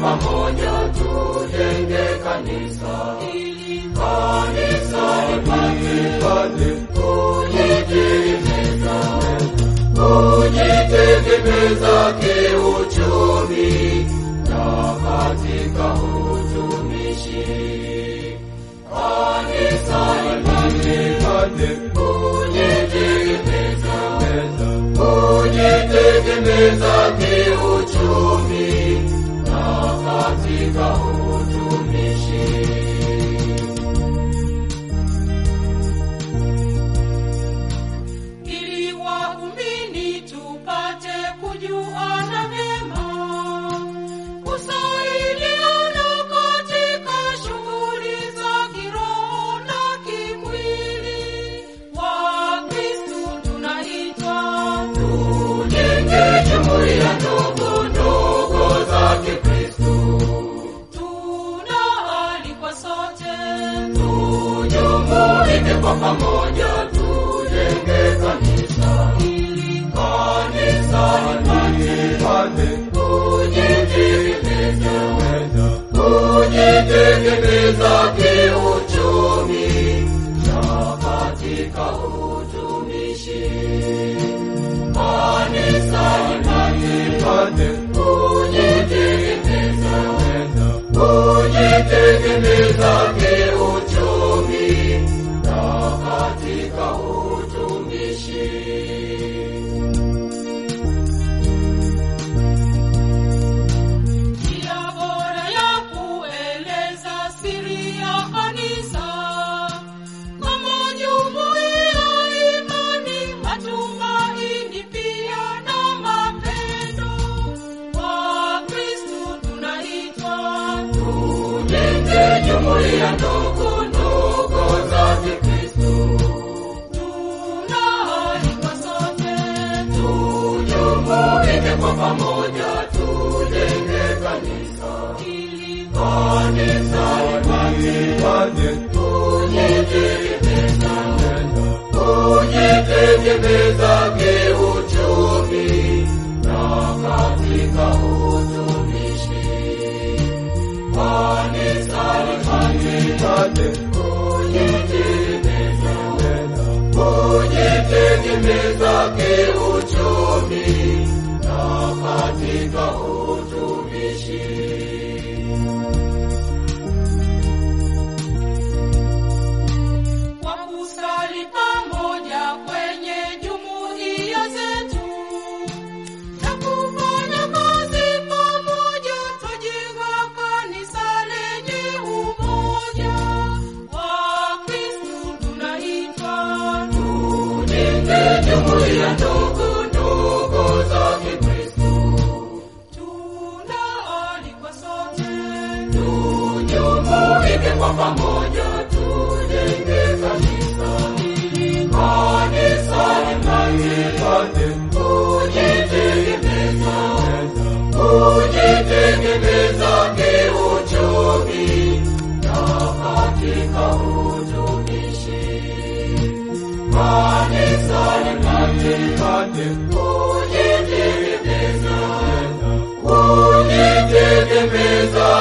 pamoja tujenge kanisa, ili kanisa lipate kujitegemeza, kujitegemeza kiuchumi na katika utumishi. Kanisa lipate kujitegemeza, kujitegemeza kiuchumi na katika utumishi. ili waumini tupate kujuana vyema, kusaidiana katika shughuli za kiroho na kimwili. Wakristu tunaitwa Tujenge jumuiya ndogo ndogo za Kikristo, tunaalikwa sote tujumuike kwa pamoja, tujenge kanisa, ili kanisa lipate kujitegemeza, kujitegemeza kiuchumi na katika utumishi. Kanisa lipate kujitegemeza, kujitegemeza kiuchumi na katika utumishi. njia bora ya kueleza siri ya kanisa kama jumuiya, imani, matumaini pia na mapendo. Wakristu tunaitwa Tujenge jumuiya ndogo ndogo za Kikristo, tunaalikwa sote tujumuike kwa pamoja, tujenge kanisa, ili kanisa lipate kujitegemeza, kujitegemeza kiuchumi na katika utumishi. Kanisa lipate kujitegemeza, kujitegemeza kiuchumi na katika utumishi. kwa kusali pamoja kwenye jumuiya zetu na kufanya kazi pamoja, twajenga kanisa lenye umoja. Wakristu tunaitwa Tujenge jumuiya ndogo ndogo za Kikristo, tunaalikwa sote tujumuike kwa pamoja, tujenge kanisa, ili kanisa lipate kujitegemeza, kujitegemeza kiuchumi na katika utumishi. Kanisa lipate kujitegemeza, kujitegemeza